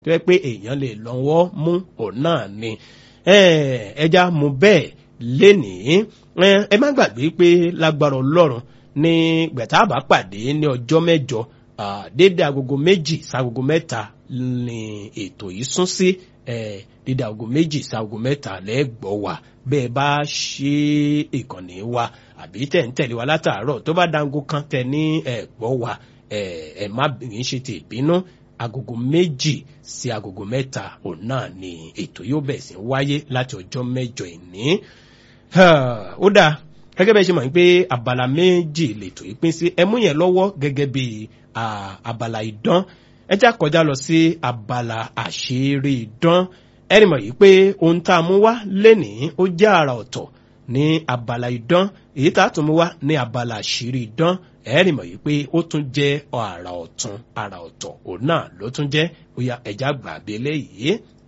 tó yẹ pé èèyàn lè lọ́wọ́ mú òun náà ni ẹja mú bẹ́ẹ̀ lénìí ẹ má gbàgbé pé lágbára ọlọ́run ní gbẹ̀tàbà pàdé ní ọjọ́ mẹ́jọ dédé agogo méjì ságogo mẹ́ta ni ètò yìí sún sí dédé agogo méjì ságogo mẹ́ta lẹ́gbọ̀ọ́ wa bẹ́ẹ̀ bá ṣe ìkànnì wa àbí tẹ̀ ń tẹ̀lé wa látàárọ̀ tó bá dango kan tẹ̀ ní ẹ̀gbọ́ wa ẹ̀ má bìrín ṣe ti ìbínú agogo méjì sí agogo mẹ́ta òun náà ni ètò yóò bẹ̀ sí wáyé láti ọjọ́ mẹ́jọ ìní. ó dáa gẹ́gẹ́ bẹ́ẹ̀ ṣe mọ̀ pé abala méjì lètò yìí pín sí ẹmú yẹn lọ́wọ́ gẹ́gẹ́ bí abala ìdán ẹ já kọjá lọ sí abala àṣírí ìdán ẹni mọ̀ yìí pé ohun tá a mú wá lénìí ó jẹ́ àrà ọ̀tọ̀ ní abala ìdán èyí tá a tún mú wá ní abala àṣírí ìdán ẹ̀rì mọ̀ yìí pé ó tún jẹ́ àrà ọ̀tún àrà ọ̀tọ̀ òun náà ló tún jẹ́ bóyá ẹ̀já gbàgbé léyìí